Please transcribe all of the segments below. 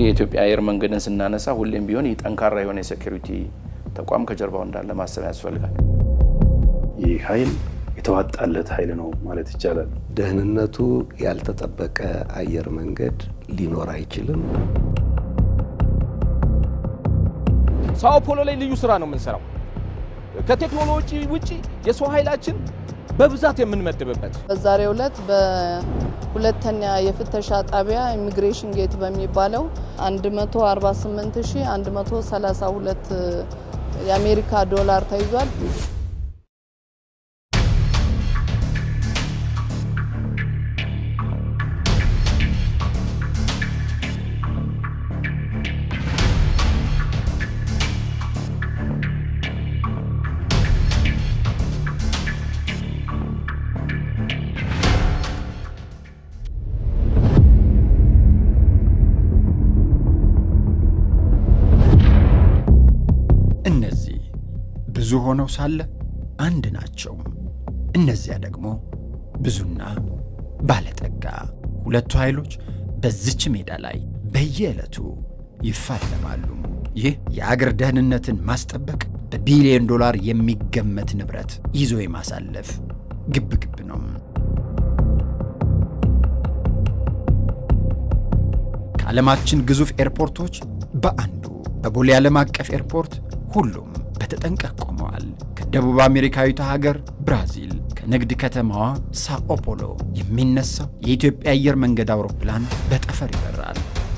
የኢትዮጵያ አየር መንገድን ስናነሳ ሁሌም ቢሆን ጠንካራ የሆነ የሴኩሪቲ ተቋም ከጀርባው እንዳለ ማሰብ ያስፈልጋል። ይህ ኃይል የተዋጣለት ኃይል ነው ማለት ይቻላል። ደህንነቱ ያልተጠበቀ አየር መንገድ ሊኖር አይችልም። ሳኦ ፖሎ ላይ ልዩ ስራ ነው የምንሰራው። ከቴክኖሎጂ ውጪ የሰው ኃይላችን በብዛት የምንመድብበት በዛሬው ዕለት በሁለተኛ የፍተሻ ጣቢያ ኢሚግሬሽን ጌት በሚባለው 148132 የአሜሪካ ዶላር ተይዟል። እነዚህ ብዙ ሆነው ሳለ አንድ ናቸው። እነዚያ ደግሞ ብዙና ባለጠጋ። ሁለቱ ኃይሎች በዚች ሜዳ ላይ በየዕለቱ ይፋለማሉ። ይህ የአገር ደህንነትን ማስጠበቅ በቢሊዮን ዶላር የሚገመት ንብረት ይዞ የማሳለፍ ግብግብ ነው። ከዓለማችን ግዙፍ ኤርፖርቶች በአንዱ በቦሌ ዓለም አቀፍ ኤርፖርት ሁሉም በተጠንቀቅ ቆመዋል። ከደቡብ አሜሪካዊቷ ሀገር ብራዚል ከንግድ ከተማዋ ሳኦፖሎ የሚነሳው የኢትዮጵያ አየር መንገድ አውሮፕላን በጠፈር ይበራል።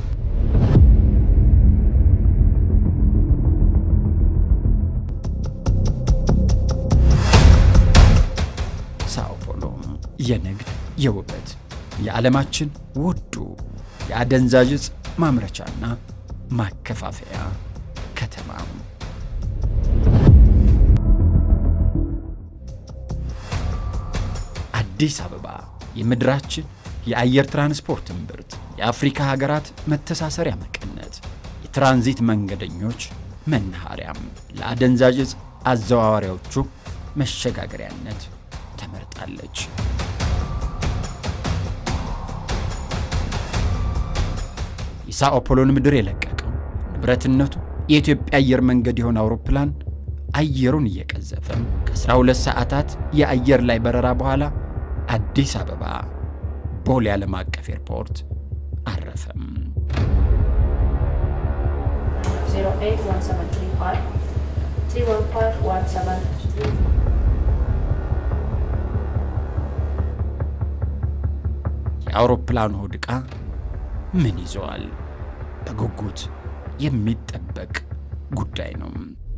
ሳኦፖሎ የንግድ የውበት የዓለማችን ውዱ የአደንዛዥ ዕፅ ማምረቻና ማከፋፈያ ከተማ አዲስ አበባ የምድራችን የአየር ትራንስፖርት እምብርት፣ የአፍሪካ ሀገራት መተሳሰሪያ መቀነት፣ የትራንዚት መንገደኞች መናኸሪያም፣ ለአደንዛዥ ዕፅ አዘዋዋሪዎቹ መሸጋገሪያነት ተመርጣለች። የሳኦፖሎን ምድር የለቀቀው ንብረትነቱ የኢትዮጵያ አየር መንገድ የሆነ አውሮፕላን አየሩን እየቀዘፈ ከ12 ሰዓታት የአየር ላይ በረራ በኋላ አዲስ አበባ ቦሌ ዓለም አቀፍ ኤርፖርት አረፈም። 081735 31517 የአውሮፕላኑ ሆድ ዕቃ ምን ይዘዋል? በጉጉት የሚጠበቅ ጉዳይ ነው።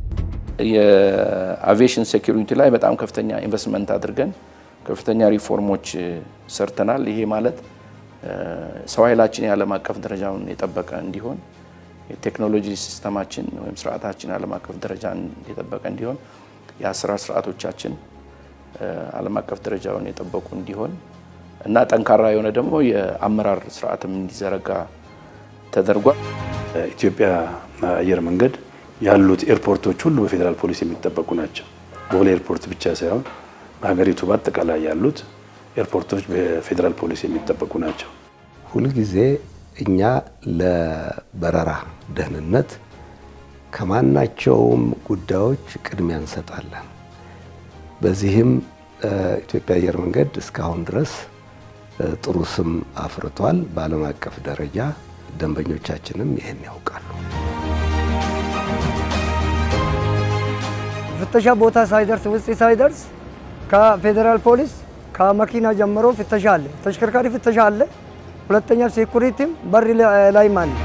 የአቪዬሽን ሴኩሪቲ ላይ በጣም ከፍተኛ ኢንቨስትመንት አድርገን ከፍተኛ ሪፎርሞች ሰርተናል። ይሄ ማለት ሰው ኃይላችን የዓለም አቀፍ ደረጃውን የጠበቀ እንዲሆን የቴክኖሎጂ ሲስተማችን ወይም ስርዓታችን ዓለም አቀፍ ደረጃን የጠበቀ እንዲሆን የአሰራር ስርዓቶቻችን ዓለም አቀፍ ደረጃውን የጠበቁ እንዲሆን እና ጠንካራ የሆነ ደግሞ የአመራር ስርዓትም እንዲዘረጋ ተደርጓል። ኢትዮጵያ አየር መንገድ ያሉት ኤርፖርቶች ሁሉ በፌዴራል ፖሊስ የሚጠበቁ ናቸው። ቦሌ ኤርፖርት ብቻ ሳይሆን በሀገሪቱ በአጠቃላይ ያሉት ኤርፖርቶች በፌዴራል ፖሊስ የሚጠበቁ ናቸው። ሁልጊዜ እኛ ለበረራ ደህንነት ከማናቸውም ጉዳዮች ቅድሚያ እንሰጣለን። በዚህም ኢትዮጵያ አየር መንገድ እስካሁን ድረስ ጥሩ ስም አፍርቷል። በዓለም አቀፍ ደረጃ ደንበኞቻችንም ይህን ያውቃሉ። ፍተሻ ቦታ ሳይደርስ ውስጥ ሳይደርስ ከፌዴራል ፖሊስ ከመኪና ጀምሮ ፍተሻ አለ፣ ተሽከርካሪ ፍተሻ አለ። ሁለተኛ ሴኩሪቲም በር ላይም አለ።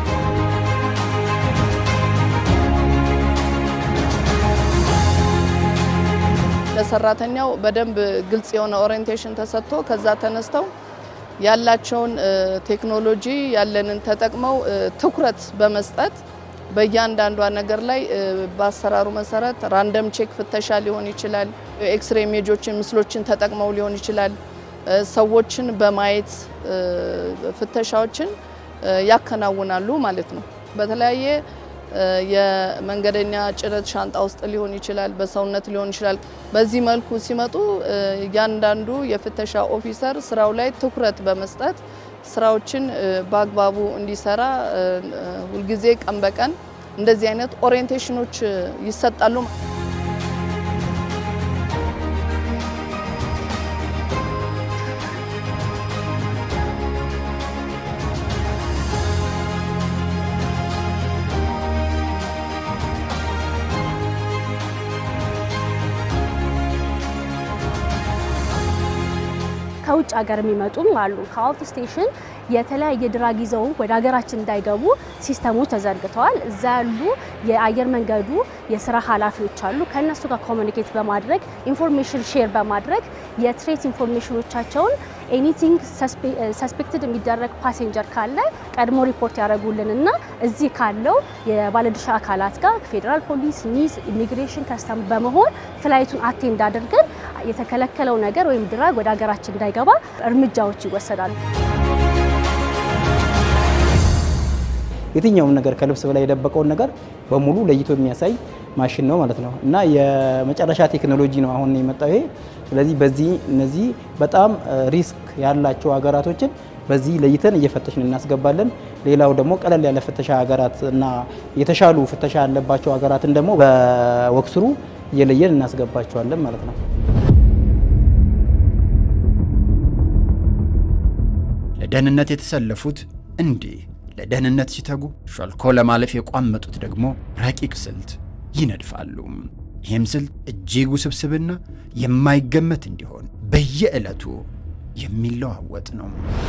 ለሰራተኛው በደንብ ግልጽ የሆነ ኦሪየንቴሽን ተሰጥቶ ከዛ ተነስተው ያላቸውን ቴክኖሎጂ ያለንን ተጠቅመው ትኩረት በመስጠት በእያንዳንዷ ነገር ላይ በአሰራሩ መሰረት ራንደም ቼክ ፍተሻ ሊሆን ይችላል። ኤክስሬ ኢሜጆችን ምስሎችን ተጠቅመው ሊሆን ይችላል። ሰዎችን በማየት ፍተሻዎችን ያከናውናሉ ማለት ነው። በተለያየ የመንገደኛ ጭነት ሻንጣ ውስጥ ሊሆን ይችላል፣ በሰውነት ሊሆን ይችላል። በዚህ መልኩ ሲመጡ እያንዳንዱ የፍተሻ ኦፊሰር ስራው ላይ ትኩረት በመስጠት ስራዎችን በአግባቡ እንዲሰራ ሁልጊዜ ቀን በቀን እንደዚህ አይነት ኦሪየንቴሽኖች ይሰጣሉ። ከውጭ ሀገር የሚመጡም አሉ። ከአውት ስቴሽን የተለያየ ድራግ ይዘው ወደ ሀገራችን እንዳይገቡ ሲስተሞች ተዘርግተዋል። እዛ ያሉ የአየር መንገዱ የስራ ኃላፊዎች አሉ። ከእነሱ ጋር ኮሚኒኬት በማድረግ ኢንፎርሜሽን ሼር በማድረግ የትሬት ኢንፎርሜሽኖቻቸውን ኤኒቲንግ ሰስፔክትድ የሚደረግ ፓሴንጀር ካለ ቀድሞ ሪፖርት ያደረጉልንና እዚህ ካለው የባለድርሻ አካላት ጋር ፌዴራል ፖሊስ፣ ኒስ፣ ኢሚግሬሽን፣ ከስተም በመሆን ፍላይቱን አቴንድ አድርገን የተከለከለው ነገር ወይም ድራግ ወደ ሀገራችን እንዳይገባ እርምጃዎች ይወሰዳሉ። የትኛውም ነገር ከልብስ በላይ የደበቀውን ነገር በሙሉ ለይቶ የሚያሳይ ማሽን ነው ማለት ነው እና የመጨረሻ ቴክኖሎጂ ነው አሁን የመጣው ይሄ። ስለዚህ በዚህ እነዚህ በጣም ሪስክ ያላቸው ሀገራቶችን በዚህ ለይተን እየፈተሽን እናስገባለን። ሌላው ደግሞ ቀለል ያለ ፍተሻ ሀገራት እና የተሻሉ ፍተሻ ያለባቸው ሀገራትን ደግሞ በወክስሩ እየለየን እናስገባቸዋለን ማለት ነው። ለደህንነት የተሰለፉት እንዲህ ለደህንነት ሲተጉ ሾልኮ ለማለፍ የቋመጡት ደግሞ ረቂቅ ስልት ይነድፋሉ። ይህም ስልት እጅግ ውስብስብና የማይገመት እንዲሆን በየዕለቱ የሚለዋወጥ ነው።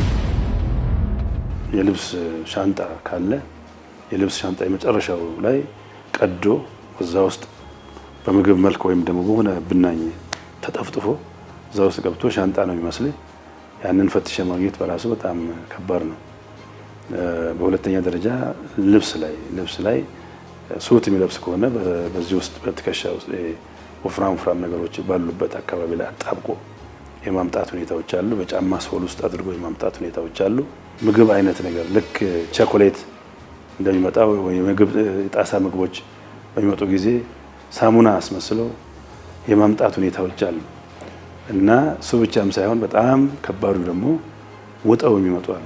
የልብስ ሻንጣ ካለ የልብስ ሻንጣ የመጨረሻው ላይ ቀዶ እዛ ውስጥ በምግብ መልክ ወይም ደግሞ በሆነ ብናኝ ተጠፍጥፎ እዛ ውስጥ ገብቶ ሻንጣ ነው የሚመስል ያንን ፈትሸ ማግኘት በራሱ በጣም ከባድ ነው። በሁለተኛ ደረጃ ልብስ ላይ ልብስ ላይ ሱት የሚለብስ ከሆነ በዚህ ውስጥ በትከሻ ውስጥ ወፍራም ወፍራም ነገሮች ባሉበት አካባቢ ላይ አጣብቆ የማምጣት ሁኔታዎች አሉ። በጫማ ሶል ውስጥ አድርጎ የማምጣት ሁኔታዎች አሉ። ምግብ አይነት ነገር ልክ ቸኮሌት እንደሚመጣው ምግብ የጣሳ ምግቦች በሚመጡ ጊዜ ሳሙና አስመስለው የማምጣት ሁኔታዎች አሉ እና እሱ ብቻም ሳይሆን በጣም ከባዱ ደግሞ ውጠው የሚመጡ አሉ።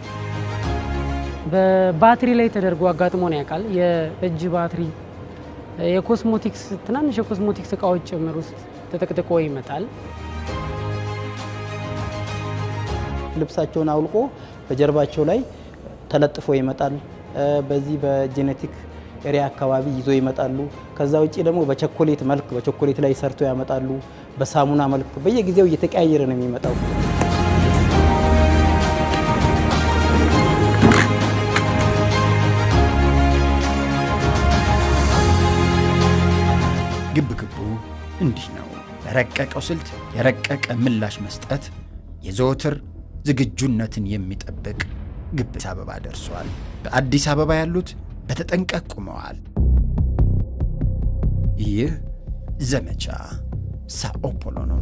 በባትሪ ላይ ተደርጎ አጋጥሞን ያውቃል። የእጅ ባትሪ፣ የኮስሞቲክስ ትናንሽ የኮስሞቲክስ እቃዎች ጭምር ውስጥ ተጠቅጥቆ ይመጣል። ልብሳቸውን አውልቆ በጀርባቸው ላይ ተለጥፎ ይመጣል። በዚህ በጄኔቲክ ኤሪያ አካባቢ ይዞ ይመጣሉ። ከዛ ውጭ ደግሞ በቸኮሌት መልክ በቸኮሌት ላይ ሰርቶ ያመጣሉ። በሳሙና መልክ በየጊዜው እየተቀያየረ ነው የሚመጣው። ግብ ግቡ እንዲህ ነው። ለረቀቀው ስልት የረቀቀ ምላሽ መስጠት የዘወትር ዝግጁነትን የሚጠብቅ ግብ አዲስ አበባ ደርሷል። በአዲስ አበባ ያሉት በተጠንቀቅ ቆመዋል። ይህ ዘመቻ ሳኦ ፖሎ ነው።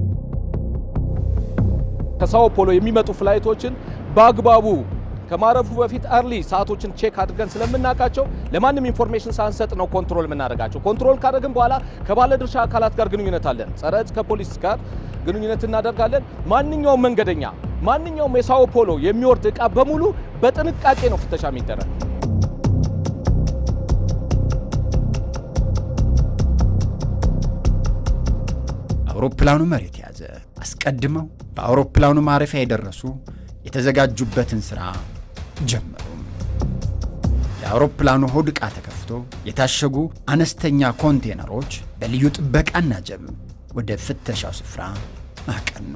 ከሳኦ ፖሎ የሚመጡ ፍላይቶችን በአግባቡ ከማረፉ በፊት አርሊ ሰዓቶችን ቼክ አድርገን ስለምናውቃቸው ለማንም ኢንፎርሜሽን ሳንሰጥ ነው ኮንትሮል የምናደርጋቸው። ኮንትሮል ካደረግን በኋላ ከባለድርሻ አካላት ጋር ግንኙነት አለን። ጸረ ዕፅ ከፖሊስ ጋር ግንኙነት እናደርጋለን። ማንኛውም መንገደኛ፣ ማንኛውም የሳኦ ፖሎ የሚወርድ ዕቃ በሙሉ በጥንቃቄ ነው ፍተሻ የሚደረግ። አውሮፕላኑ መሬት ያዘ። አስቀድመው በአውሮፕላኑ ማረፊያ የደረሱ የተዘጋጁበትን ሥራ ጀመሩ። የአውሮፕላኑ ሆድ ዕቃ ተከፍቶ የታሸጉ አነስተኛ ኮንቴነሮች በልዩ ጥበቃና ጀብ ወደ ፍተሻው ስፍራ አቀኑ።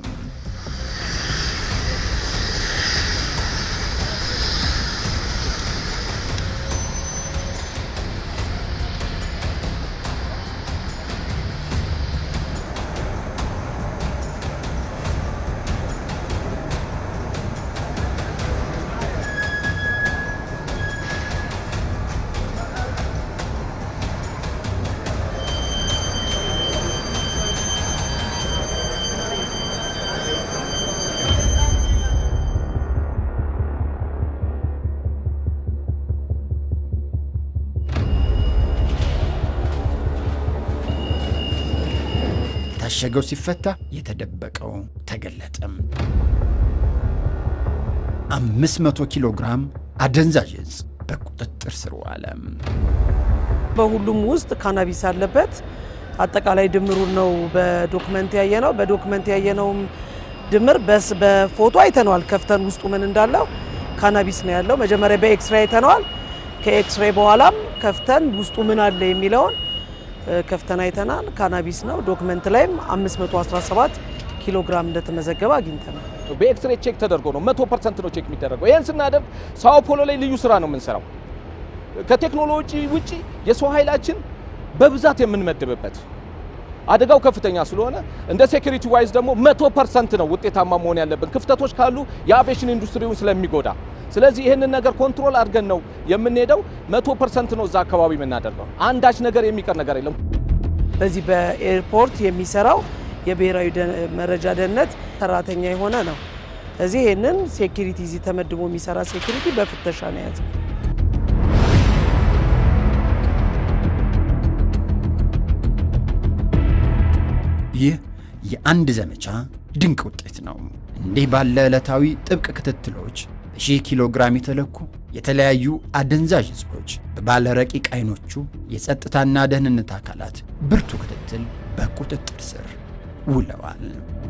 የታሸገው ሲፈታ የተደበቀው ተገለጠም። 500 ኪሎ ግራም አደንዛዥ እጽ በቁጥጥር ስር ዋለ። በሁሉም ውስጥ ካናቢስ አለበት። አጠቃላይ ድምሩን ነው በዶክመንት ያየ ነው። በዶክመንት ያየነውም ድምር በስ በፎቶ አይተነዋል። ከፍተን ውስጡ ምን እንዳለው ካናቢስ ነው ያለው። መጀመሪያ በኤክስሬ አይተነዋል። ከኤክስሬ በኋላም ከፍተን ውስጡ ምን አለ የሚለውን ከፍተን አይተናል። ካናቢስ ነው። ዶክመንት ላይም 517 ኪሎ ግራም እንደተመዘገበ አግኝተናል። በኤክስሬ ቼክ ተደርጎ ነው መቶ ፐርሰንት ነው ቼክ የሚደረገው። ይህን ስናደርግ ሳኦ ፖሎ ላይ ልዩ ስራ ነው የምንሰራው። ከቴክኖሎጂ ውጪ የሰው ኃይላችን በብዛት የምንመድብበት አደጋው ከፍተኛ ስለሆነ እንደ ሴኩሪቲ ዋይዝ ደግሞ መቶ ፐርሰንት ነው ውጤታማ መሆን ያለብን። ክፍተቶች ካሉ የአቪዬሽን ኢንዱስትሪውን ስለሚጎዳ፣ ስለዚህ ይህንን ነገር ኮንትሮል አድርገን ነው የምንሄደው። መቶ ፐርሰንት ነው እዛ አካባቢ የምናደርገው። አንዳች ነገር የሚቀር ነገር የለም። በዚህ በኤርፖርት የሚሰራው የብሔራዊ መረጃ ደህንነት ሰራተኛ የሆነ ነው። እዚህ ይህንን ሴኩሪቲ እዚህ ተመድቦ የሚሰራ ሴኩሪቲ በፍተሻ ነው የያዘው። ይህ የአንድ ዘመቻ ድንቅ ውጤት ነው። እንዲህ ባለ ዕለታዊ ጥብቅ ክትትሎች በሺህ ኪሎ ግራም የተለኩ የተለያዩ አደንዛዥ እጾች በባለ ረቂቅ አይኖቹ የጸጥታና ደህንነት አካላት ብርቱ ክትትል በቁጥጥር ስር ውለዋል።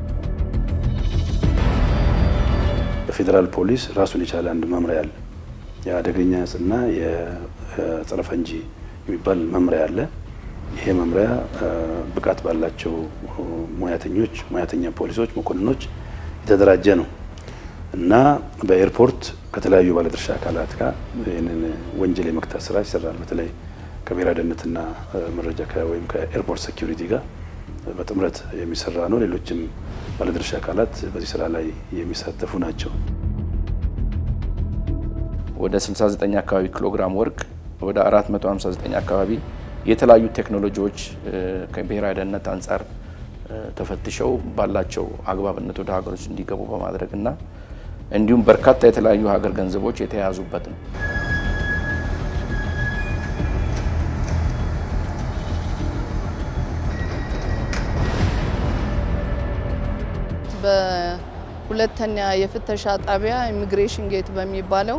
በፌዴራል ፖሊስ ራሱን የቻለ አንድ መምሪያ አለ። የአደገኛ እጽና የጸረ ፈንጂ የሚባል መምሪያ አለ። ይሄ መምሪያ ብቃት ባላቸው ሙያተኞች ሙያተኛ ፖሊሶች፣ መኮንኖች የተደራጀ ነው እና በኤርፖርት ከተለያዩ ባለድርሻ አካላት ጋር ይህንን ወንጀል የመክታት ስራ ይሰራል። በተለይ ከብሔራዊ ደህንነትና መረጃ ወይም ከኤርፖርት ሴኪሪቲ ጋር በጥምረት የሚሰራ ነው። ሌሎችም ባለድርሻ አካላት በዚህ ስራ ላይ የሚሳተፉ ናቸው። ወደ 69 አካባቢ ኪሎግራም ወርቅ፣ ወደ 459 አካባቢ የተለያዩ ቴክኖሎጂዎች ከብሔራዊ ደህንነት አንጻር ተፈትሸው ባላቸው አግባብነት ወደ ሀገሮች እንዲገቡ በማድረግ እና እንዲሁም በርካታ የተለያዩ ሀገር ገንዘቦች የተያዙበት ነው። በሁለተኛ የፍተሻ ጣቢያ ኢሚግሬሽን ጌት በሚባለው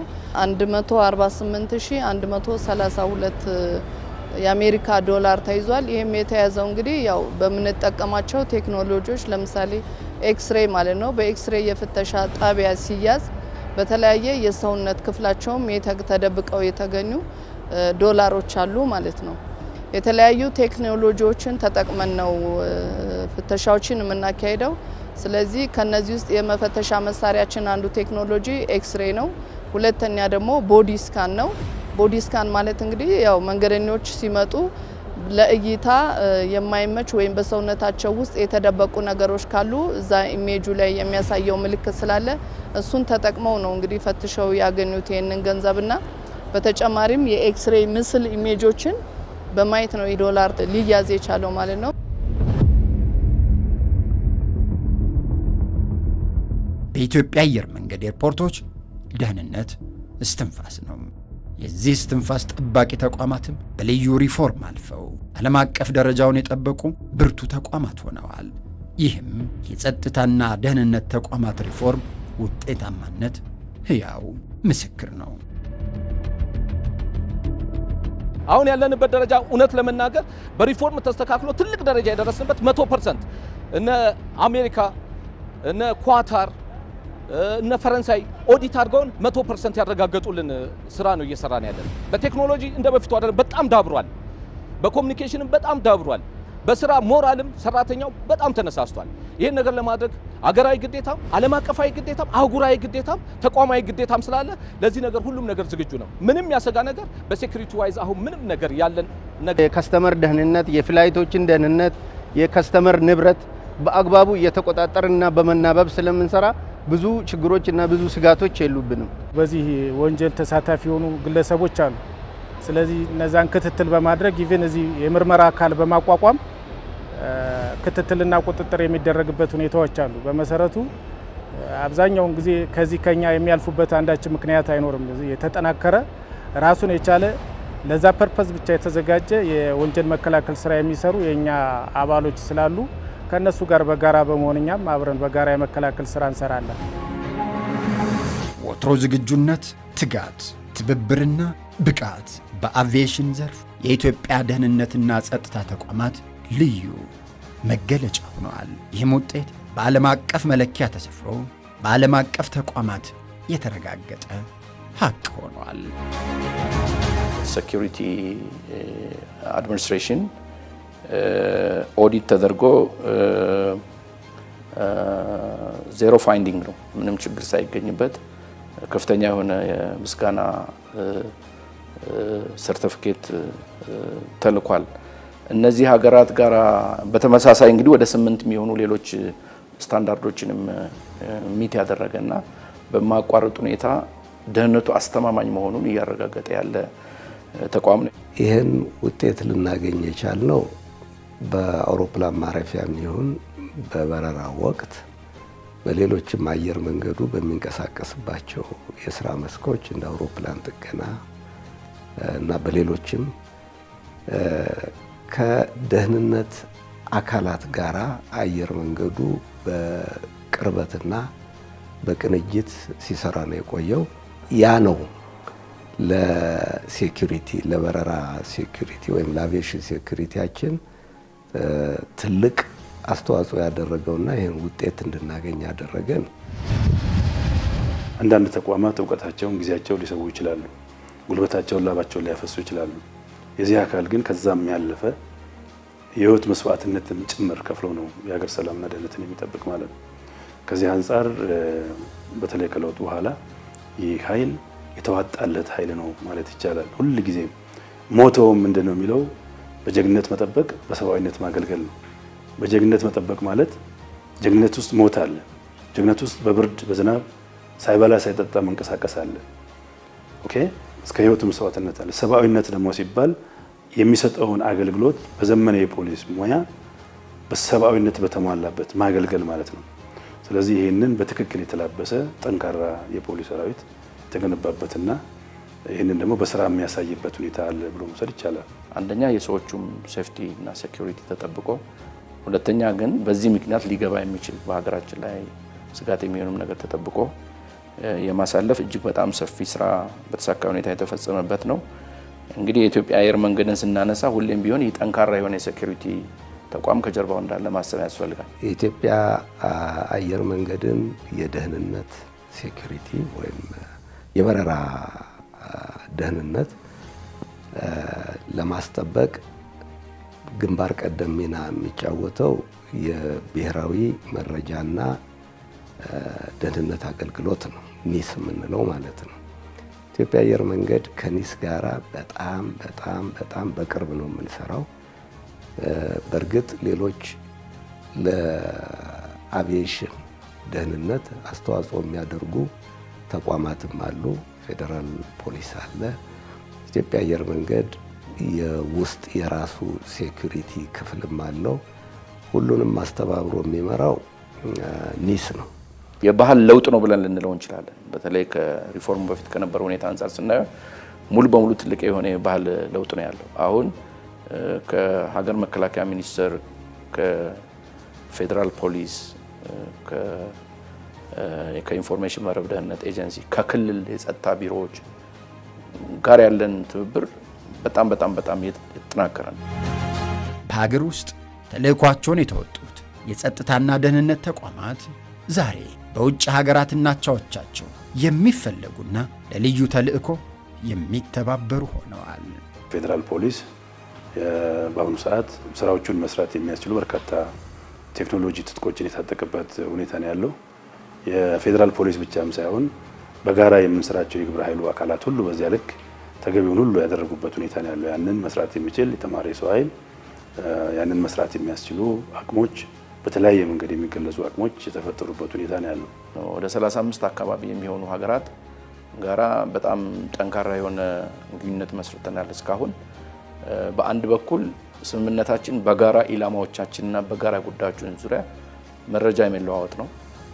148132 የአሜሪካ ዶላር ተይዟል። ይህም የተያዘው እንግዲህ ያው በምንጠቀማቸው ቴክኖሎጂዎች ለምሳሌ ኤክስሬ ማለት ነው። በኤክስሬ የፍተሻ ጣቢያ ሲያዝ በተለያየ የሰውነት ክፍላቸውም ተደብቀው የተገኙ ዶላሮች አሉ ማለት ነው። የተለያዩ ቴክኖሎጂዎችን ተጠቅመን ነው ፍተሻዎችን የምናካሄደው። ስለዚህ ከነዚህ ውስጥ የመፈተሻ መሳሪያችን አንዱ ቴክኖሎጂ ኤክስሬ ነው። ሁለተኛ ደግሞ ቦዲ ስካን ነው። ቦዲ ስካን ማለት እንግዲህ ያው መንገደኞች ሲመጡ ለእይታ የማይመች ወይም በሰውነታቸው ውስጥ የተደበቁ ነገሮች ካሉ እዛ ኢሜጁ ላይ የሚያሳየው ምልክት ስላለ እሱን ተጠቅመው ነው እንግዲህ ፈትሸው ያገኙት ይህንን ገንዘብና በተጨማሪም የኤክስሬ ምስል ኢሜጆችን በማየት ነው ዶላር ሊያዝ የቻለው ማለት ነው። በኢትዮጵያ አየር መንገድ ኤርፖርቶች ደህንነት እስትንፋስ ነው። የዚህ እስትንፋስ ጠባቂ ተቋማትም በልዩ ሪፎርም አልፈው ዓለም አቀፍ ደረጃውን የጠበቁ ብርቱ ተቋማት ሆነዋል። ይህም የጸጥታና ደህንነት ተቋማት ሪፎርም ውጤታማነት ሕያው ምስክር ነው። አሁን ያለንበት ደረጃ እውነት ለመናገር በሪፎርም ተስተካክሎ ትልቅ ደረጃ የደረስንበት መቶ ፐርሰንት እነ አሜሪካ እነ ኳታር እነ ፈረንሳይ ኦዲት አድርገውን መቶ ፐርሰንት ያረጋገጡልን ስራ ነው እየሰራን ያለን። በቴክኖሎጂ እንደ በፊቱ አይደለም፣ በጣም ዳብሯል። በኮሚኒኬሽንም በጣም ዳብሯል። በስራ ሞራልም ሰራተኛው በጣም ተነሳስቷል። ይህን ነገር ለማድረግ አገራዊ ግዴታም፣ ዓለም አቀፋዊ ግዴታም፣ አህጉራዊ ግዴታም፣ ተቋማዊ ግዴታም ስላለ ለዚህ ነገር ሁሉም ነገር ዝግጁ ነው። ምንም ያሰጋ ነገር በሴኩሪቲ ዋይዝ አሁን ምንም ነገር ያለን ነገር የከስተመር ደህንነት፣ የፍላይቶችን ደህንነት፣ የከስተመር ንብረት በአግባቡ እየተቆጣጠርና በመናበብ ስለምንሰራ ብዙ ችግሮች እና ብዙ ስጋቶች የሉብንም። በዚህ ወንጀል ተሳታፊ የሆኑ ግለሰቦች አሉ። ስለዚህ እነዛን ክትትል በማድረግ ኢቭን እዚህ የምርመራ አካል በማቋቋም ክትትልና ቁጥጥር የሚደረግበት ሁኔታዎች አሉ። በመሰረቱ አብዛኛውን ጊዜ ከዚህ ከኛ የሚያልፉበት አንዳች ምክንያት አይኖርም። የተጠናከረ ራሱን የቻለ ለዛ ፐርፐዝ ብቻ የተዘጋጀ የወንጀል መከላከል ስራ የሚሰሩ የእኛ አባሎች ስላሉ ከእነሱ ጋር በጋራ በመሆን እኛም አብረን በጋራ የመከላከል ስራ እንሰራለን። ወትሮ ዝግጁነት፣ ትጋት፣ ትብብርና ብቃት በአቪዬሽን ዘርፍ የኢትዮጵያ ደህንነትና ጸጥታ ተቋማት ልዩ መገለጫ ሆነዋል። ይህም ውጤት በዓለም አቀፍ መለኪያ ተሰፍሮ በዓለም አቀፍ ተቋማት የተረጋገጠ ሀቅ ሆኗል። ሴኪሪቲ አድሚኒስትሬሽን ኦዲት ተደርጎ ዜሮ ፋይንዲንግ ነው፣ ምንም ችግር ሳይገኝበት ከፍተኛ የሆነ የምስጋና ሰርተፊኬት ተልኳል። እነዚህ ሀገራት ጋር በተመሳሳይ እንግዲህ ወደ ስምንት የሚሆኑ ሌሎች ስታንዳርዶችንም ሚት ያደረገና በማቋረጥ ሁኔታ ደህንነቱ አስተማማኝ መሆኑን እያረጋገጠ ያለ ተቋም ነው። ይህን ውጤት ልናገኝ የቻልነው በአውሮፕላን ማረፊያም ይሁን በበረራ ወቅት በሌሎችም አየር መንገዱ በሚንቀሳቀስባቸው የስራ መስኮች እንደ አውሮፕላን ጥገና እና በሌሎችም ከደህንነት አካላት ጋር አየር መንገዱ በቅርበትና በቅንጅት ሲሰራ ነው የቆየው። ያ ነው ለሴኩሪቲ ለበረራ ሴኩሪቲ ወይም ለአቪዬሽን ሴኩሪቲያችን ትልቅ አስተዋጽኦ ያደረገውና ይህን ውጤት እንድናገኝ ያደረገን። አንዳንድ ተቋማት እውቀታቸውን፣ ጊዜያቸውን ሊሰዉ ይችላሉ። ጉልበታቸውን፣ ላባቸውን ሊያፈሱ ይችላሉ። የዚህ አካል ግን ከዛም ያለፈ የህይወት መስዋዕትነትን ጭምር ከፍሎ ነው የሀገር ሰላምና ደህንነትን የሚጠብቅ ማለት ነው። ከዚህ አንጻር በተለይ ከለውጡ በኋላ ይህ ኃይል የተዋጣለት ኃይል ነው ማለት ይቻላል። ሁል ጊዜም ሞተውም ምንድን ነው የሚለው በጀግንነት መጠበቅ፣ በሰብአዊነት ማገልገል ነው። በጀግንነት መጠበቅ ማለት ጀግንነት ውስጥ ሞት አለ። ጀግንነት ውስጥ በብርድ በዝናብ ሳይበላ ሳይጠጣ መንቀሳቀስ አለ። ኦኬ እስከ ህይወት መስዋዕትነት አለ። ሰብአዊነት ደግሞ ሲባል የሚሰጠውን አገልግሎት በዘመነ የፖሊስ ሙያ በሰብአዊነት በተሟላበት ማገልገል ማለት ነው። ስለዚህ ይህንን በትክክል የተላበሰ ጠንካራ የፖሊስ ሰራዊት የተገነባበትና ይህንን ደግሞ በስራ የሚያሳይበት ሁኔታ አለ ብሎ መውሰድ ይቻላል። አንደኛ የሰዎቹም ሴፍቲ እና ሴኩሪቲ ተጠብቆ፣ ሁለተኛ ግን በዚህ ምክንያት ሊገባ የሚችል በሀገራችን ላይ ስጋት የሚሆንም ነገር ተጠብቆ የማሳለፍ እጅግ በጣም ሰፊ ስራ በተሳካ ሁኔታ የተፈጸመበት ነው። እንግዲህ የኢትዮጵያ አየር መንገድን ስናነሳ ሁሌም ቢሆን ይህ ጠንካራ የሆነ የሴኩሪቲ ተቋም ከጀርባው እንዳለ ማሰብ ያስፈልጋል። የኢትዮጵያ አየር መንገድን የደህንነት ሴኩሪቲ ወይም የበረራ ደህንነት ለማስጠበቅ ግንባር ቀደም ሚና የሚጫወተው የብሔራዊ መረጃና ደህንነት አገልግሎት ነው፣ ኒስ የምንለው ማለት ነው። ኢትዮጵያ አየር መንገድ ከኒስ ጋራ በጣም በጣም በጣም በቅርብ ነው የምንሰራው። በእርግጥ ሌሎች ለአቪዬሽን ደህንነት አስተዋጽኦ የሚያደርጉ ተቋማትም አሉ። ፌዴራል ፖሊስ አለ። ኢትዮጵያ አየር መንገድ የውስጥ የራሱ ሴኩሪቲ ክፍልም አለው። ሁሉንም አስተባብሮ የሚመራው ኒስ ነው። የባህል ለውጥ ነው ብለን ልንለው እንችላለን። በተለይ ከሪፎርሙ በፊት ከነበረው ሁኔታ አንጻር ስናየው ሙሉ በሙሉ ትልቅ የሆነ የባህል ለውጥ ነው ያለው። አሁን ከሀገር መከላከያ ሚኒስቴር፣ ከፌዴራል ፖሊስ፣ ከኢንፎርሜሽን መረብ ደህንነት ኤጀንሲ፣ ከክልል የጸጥታ ቢሮዎች ጋር ያለን ትብብር በጣም በጣም በጣም የተጠናከረ ነው። በሀገር ውስጥ ተልዕኳቸውን የተወጡት የጸጥታና ደህንነት ተቋማት ዛሬ በውጭ ሀገራትና አቻዎቻቸው የሚፈለጉና ለልዩ ተልዕኮ የሚተባበሩ ሆነዋል። ፌዴራል ፖሊስ በአሁኑ ሰዓት ስራዎቹን መስራት የሚያስችሉ በርካታ ቴክኖሎጂ ትጥቆችን የታጠቀበት ሁኔታ ነው ያለው። የፌዴራል ፖሊስ ብቻም ሳይሆን በጋራ የምንሰራቸው የግብረ ኃይሉ አካላት ሁሉ በዚያ ልክ ተገቢውን ሁሉ ያደረጉበት ሁኔታ ነው ያለው። ያንን መስራት የሚችል የተማረ ሰው ኃይል፣ ያንን መስራት የሚያስችሉ አቅሞች በተለያየ መንገድ የሚገለጹ አቅሞች የተፈጠሩበት ሁኔታ ነው ያለው። ወደ 35 አካባቢ የሚሆኑ ሀገራት ጋራ በጣም ጠንካራ የሆነ ግንኙነት መስርተናል። እስካሁን በአንድ በኩል ስምምነታችን በጋራ ኢላማዎቻችንና በጋራ ጉዳዮችን ዙሪያ መረጃ የመለዋወጥ ነው።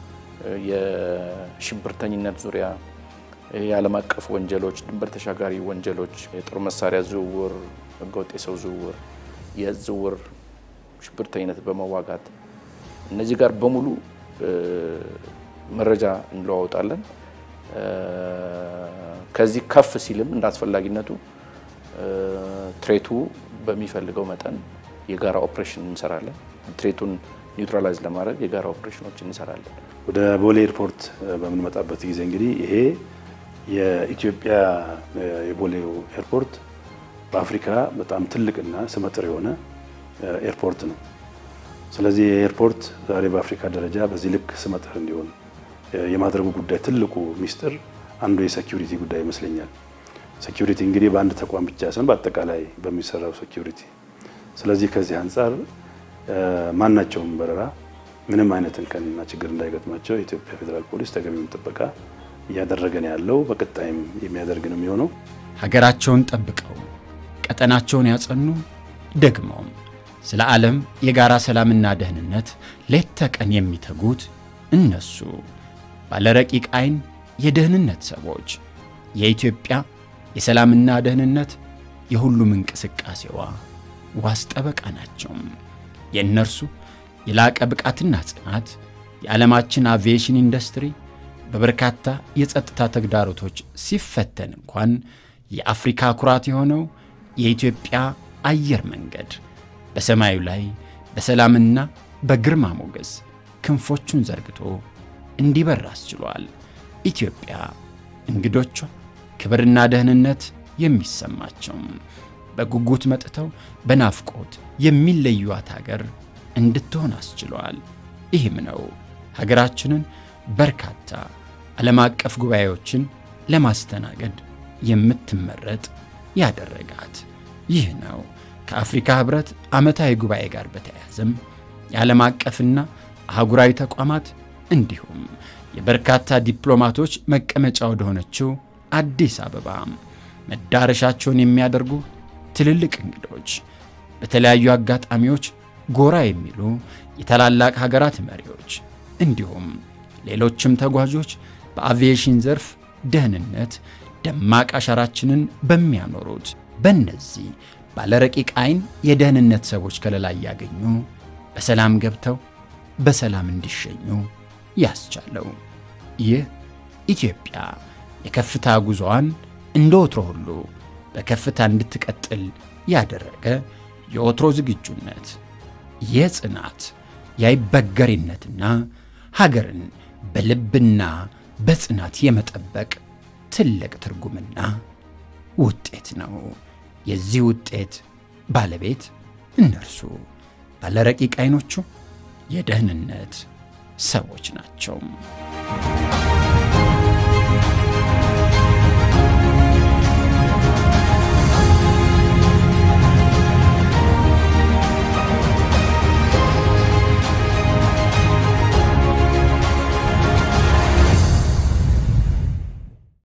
የሽብርተኝነት ዙሪያ የዓለም አቀፍ ወንጀሎች፣ ድንበር ተሻጋሪ ወንጀሎች፣ የጦር መሳሪያ ዝውውር፣ ህገወጥ የሰው ዝውውር፣ የእጽ ዝውውር፣ ሽብርተኝነት በመዋጋት እነዚህ ጋር በሙሉ መረጃ እንለዋወጣለን። ከዚህ ከፍ ሲልም እንደ አስፈላጊነቱ ትሬቱ በሚፈልገው መጠን የጋራ ኦፕሬሽን እንሰራለን። ትሬቱን ኒውትራላይዝ ለማድረግ የጋራ ኦፕሬሽኖች እንሰራለን። ወደ ቦሌ ኤርፖርት በምንመጣበት ጊዜ እንግዲህ ይሄ የኢትዮጵያ የቦሌው ኤርፖርት በአፍሪካ በጣም ትልቅና ስመጥር የሆነ ኤርፖርት ነው። ስለዚህ የኤርፖርት ዛሬ በአፍሪካ ደረጃ በዚህ ልክ ስመጥር እንዲሆን የማድረጉ ጉዳይ ትልቁ ሚስጥር አንዱ የሴኪሪቲ ጉዳይ ይመስለኛል። ሴኪሪቲ እንግዲህ በአንድ ተቋም ብቻ ሳይሆን በአጠቃላይ በሚሰራው ሴኪሪቲ። ስለዚህ ከዚህ አንጻር ማናቸውም በረራ ምንም አይነት እንከንና ችግር እንዳይገጥማቸው የኢትዮጵያ ፌዴራል ፖሊስ ተገቢውን ጥበቃ እያደረገ ነው ያለው፣ በቀጣይም የሚያደርግ ነው የሚሆነው። ሀገራቸውን ጠብቀው ቀጠናቸውን ያጸኑ ደግሞም ስለ ዓለም የጋራ ሰላምና ደህንነት ሌት ተቀን የሚተጉት እነሱ ባለረቂቅ ዓይን የደህንነት ሰዎች የኢትዮጵያ የሰላምና ደህንነት የሁሉም እንቅስቃሴዋ ዋስ ጠበቃ ናቸው። የእነርሱ የላቀ ብቃትና ጽናት የዓለማችን አቪዬሽን ኢንዱስትሪ በበርካታ የጸጥታ ተግዳሮቶች ሲፈተን እንኳን የአፍሪካ ኩራት የሆነው የኢትዮጵያ አየር መንገድ በሰማዩ ላይ በሰላምና በግርማ ሞገስ ክንፎቹን ዘርግቶ እንዲበር አስችሏል። ኢትዮጵያ እንግዶቿ ክብርና ደህንነት የሚሰማቸው በጉጉት መጥተው በናፍቆት የሚለዩዋት ሀገር እንድትሆን አስችሏል። ይህም ነው ሀገራችንን በርካታ ዓለም አቀፍ ጉባኤዎችን ለማስተናገድ የምትመረጥ ያደረጋት። ይህ ነው ከአፍሪካ ህብረት ዓመታዊ ጉባኤ ጋር በተያያዘም የዓለም አቀፍና አህጉራዊ ተቋማት እንዲሁም የበርካታ ዲፕሎማቶች መቀመጫ ወደሆነችው አዲስ አበባ መዳረሻቸውን የሚያደርጉ ትልልቅ እንግዶች፣ በተለያዩ አጋጣሚዎች ጎራ የሚሉ የታላላቅ ሀገራት መሪዎች እንዲሁም ሌሎችም ተጓዦች በአቪዬሽን ዘርፍ ደህንነት ደማቅ አሻራችንን በሚያኖሩት በእነዚህ ባለረቂቅ ዓይን የደህንነት ሰዎች ከለላ እያገኙ በሰላም ገብተው በሰላም እንዲሸኙ ያስቻለው ይህ ኢትዮጵያ የከፍታ ጉዞዋን እንደ ወትሮ ሁሉ በከፍታ እንድትቀጥል ያደረገ የወትሮ ዝግጁነት፣ የጽናት የአይበገሬነትና ሀገርን በልብና በጽናት የመጠበቅ ትልቅ ትርጉምና ውጤት ነው። የዚህ ውጤት ባለቤት እነርሱ ባለረቂቅ ዓይኖቹ የደህንነት ሰዎች ናቸው።